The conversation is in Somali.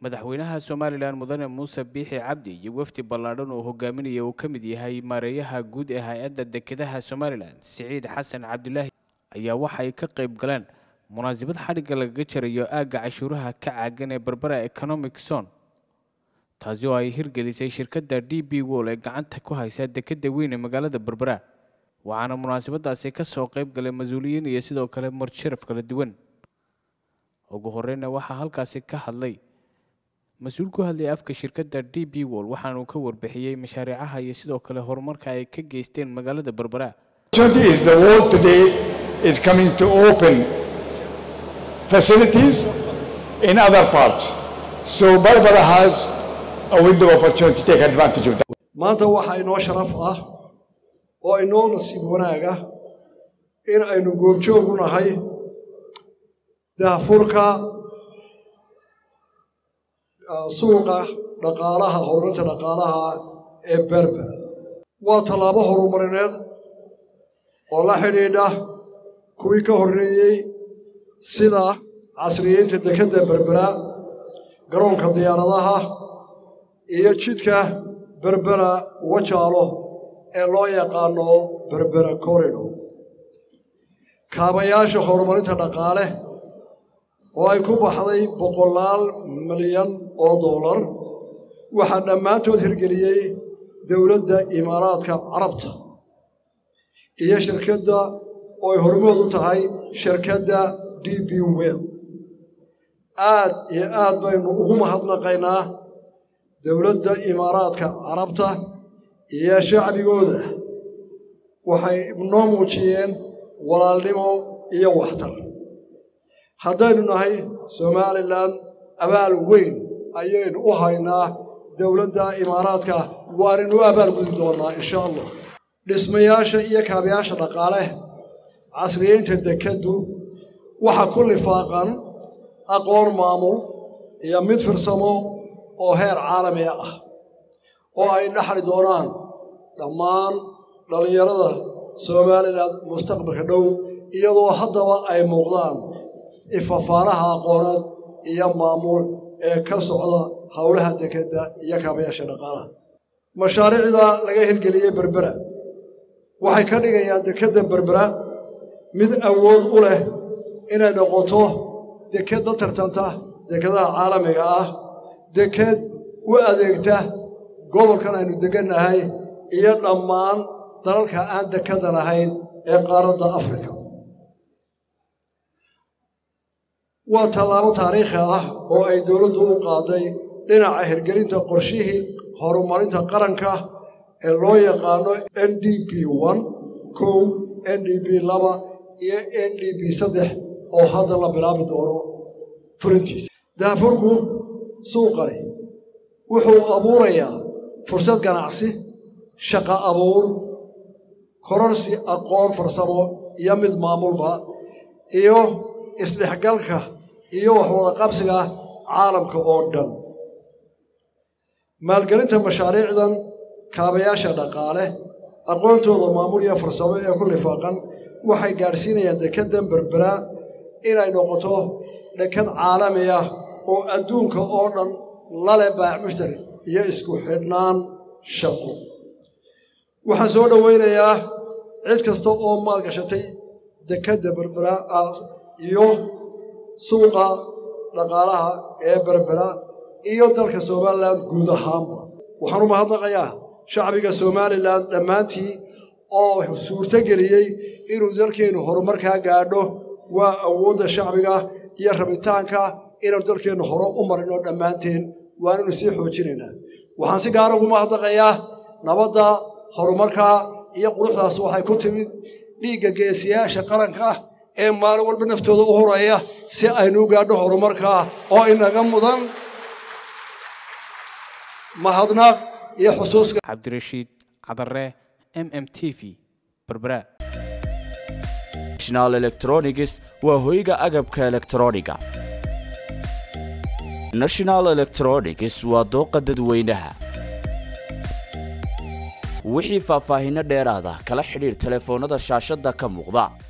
madaxweynaha somalilan mudane muuse biixi cabdi iyo wafdi ballaadhan oo hogaaminaya uu ka mid yahay maareeyaha guud ee hay-adda dekedaha somalilan siciid xasan cabdilaahi ayaa waxa ay ka qayb galeen munaasabad xadhigga lagaga jarayo aagga cashuuraha ka caagan ee berbera economic zone taasi oo ay hirgelisay shirkadda d b wol ee gacanta ku haysa dekedda weyn ee magaalada berbera waxaana munaasabadaasi ka soo qayb galay mas-uuliyiin iyo sidoo kale marjaraf kala duwan ugu horeyna waxaa halkaasi ka hadlay mas-uul ku hadlaya afka shirkadda d b wol waxaanuu ka warbixiyey mashaariicaha iyo sidoo kale horumarka ay ka geysteen magaalada berbera is the world today is coming to open facilities in other parts. So Barbara has a window of opportunity to take advantage of that. maanta waxaa inoo sharaf ah oo inoo nasiib wanaag ah in aynu goobjoog u nahay daahfurka suuqa dhaqaalaha horumarinta dhaqaalaha ee berber waa tallaabo horumarineed oo la xidhiidha kuwii ka horreeyey sida casriyeynta dekedda berbera garoonka diyaaradaha iyo jidka berbera wajaalo ee loo yaqaano berbera corridor kaabayaasha horumarinta dhaqaale oo ay ku baxday boqolaal milyan oo dollar waxaa dhammaantood hirgeliyey dowladda imaaraadka carabta iyo shirkadda oo ay hormood u tahay shirkadda d b wel aad iyo aad baynu ugu mahadnaqaynaa dowladda imaaraadka carabta iyo shacbigooda waxay noo muujiyeen walaalnimo iyo waxtar haddaynu nahay somalilan abaal weyn ayaynu u haynaa dowladda imaaraadka waaninu abaal gudi doonnaa insha allah dhismayaasha iyo kaabayaasha dhaqaale casriyeynta dekeddu waxa ku lifaaqan aqoon maamul iyo mid firsamo oo heer caalami ah oo ay dhaxli doonaan dhammaan dhallinyarada somalilan mustaqbalka dhow iyadoo haddaba ay muuqdaan ifafaanaha aqooneed iyo maamul ee ka socda howlaha dekedda iyo kaabayaasha dhaqaalaha mashaariicda laga hirgeliyey berbera waxay ka dhigayaan dekedda berbera mid awood u leh inay noqoto deked la tartanta dekedaha caalamiga ah deked u adeegta gobolkan aynu degannahay iyo dhammaan dalalka aan dekedan ahayn ee qaaradda afrika waa tallaabo taariikhi ah oo ay dowladdu u qaaday dhinaca hirgelinta qorshihii horumarinta qaranka ee loo yaqaano n d b n kow n d b laba iyo n d b saddex oo hadda la bilaabi doono fulintiisa daafurku suuqani wuxuu abuurayaa fursad ganacsi shaqa abuur kororsi aqoon farsamo iyo mid maamulba iyo isdhexgalka iyo waxwada qabsiga caalamka oo dhan maalgelinta mashaariicdan kaabayaasha dhaqaale aqoontooda maamul iyo farsamo ee ku lifaaqan waxay gaadhsiinayaan dekeddan berbera inay noqoto deked caalami ah oo adduunka oo dhan lale baac mushtari iyo isku xidhnaan shaqo waxaan soo dhowaynayaa cid kasta oo maalgashatay dekedda berbera iyo suuqa dhaqaalaha ee berbera iyo dalka somalilan guud ahaanba waxaan u mahadnaqayaa shacbiga somalilan dhammaantii oo suurto geliyey inuu dalkeennu horumarkaa gaadho waa awoodda shacbiga iyo rabitaanka inaanu dalkeennu hore u marino dhammaanteen waananu sii xoojinaynaa waxaan si gaara ugu mahadnaqayaa nabadda horumarka iyo quruxdaas waxay ku timid dhiigga geesiyaasha qaranka ee maalin walba naftooda u horaya si aynu u gaadho horumarka oo inaga mudan mahadnaq iyo xusuuska cabdirashiid cadare m m t v berbera national electronics waa hoyga agabka elektrooniga national electronics waa dooqa dadweynaha wixii faahfaahinno dheeraada kala xidhiir telefoonnada shaashadda ka muuqda